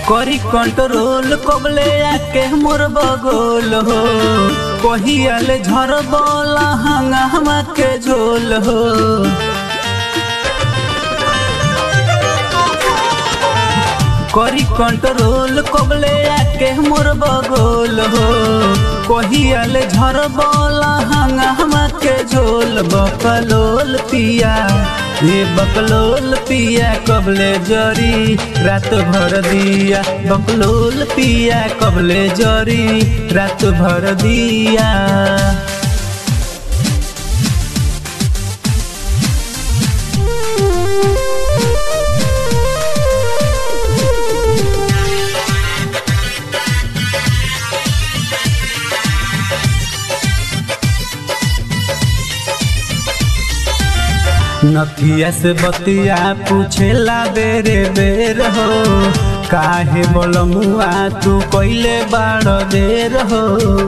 करी कंट्रोल कबले आके मोर बगोल हो कहियाले झर बोला हंगामा के झोल हो करी कंट्रोल कबले आके मोर बगोल हो कहियाले झर बोला हंगामा के झोल बकलोल पिया ये बकलोल पिया कबले जरी रात भर दिया बकलोल पिया कबले जरी रात भर दिया नथिया से बतिया पूछेला बेरे बेर हो काहे बोलमुआ तू कइले बाड़ देर हो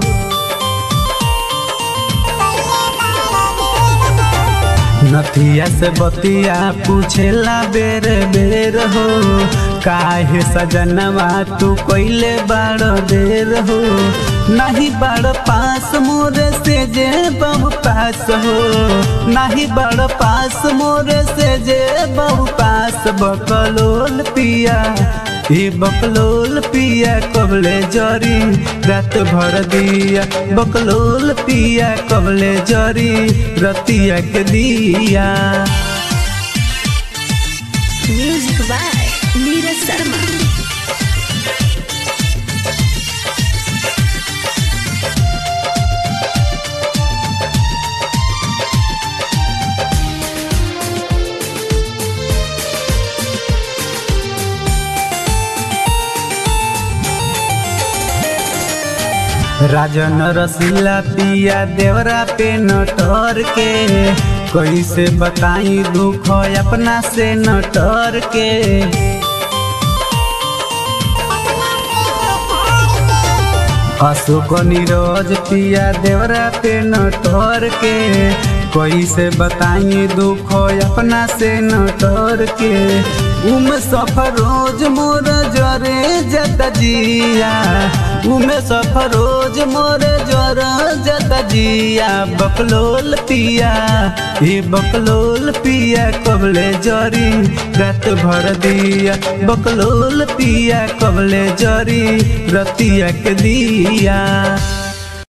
नथिया से बतिया पूछेला बेर बेर हो काहे सजनवा तू कइले बाड़ देर हो नहीं बड़ पास मोरे से जे बहु पास हो नहीं बड़ पास मोरे से जे बहु पास बकलोल पिया ये बकलोल पिया कबले जरी रात भर दिया बकलोल पिया कबले जरी रतिया के दिया Music by Neeraj Sharma. Rajan रसीला पिया देवरा पे नटर के कैसे बताई दुख अपना से नटर के अशोक नीरज पिया देवरा पे नटर के कैसे बताई दुख अपना से नटर के उम सफर रोज मोर जरे जत जिया उमे सफर रोज मोर जर जत जिया बकलोल पिया ये बकलोल पिया कबले जरी रात भर दिया बकलोल पिया कबले जरी रतिया के दिया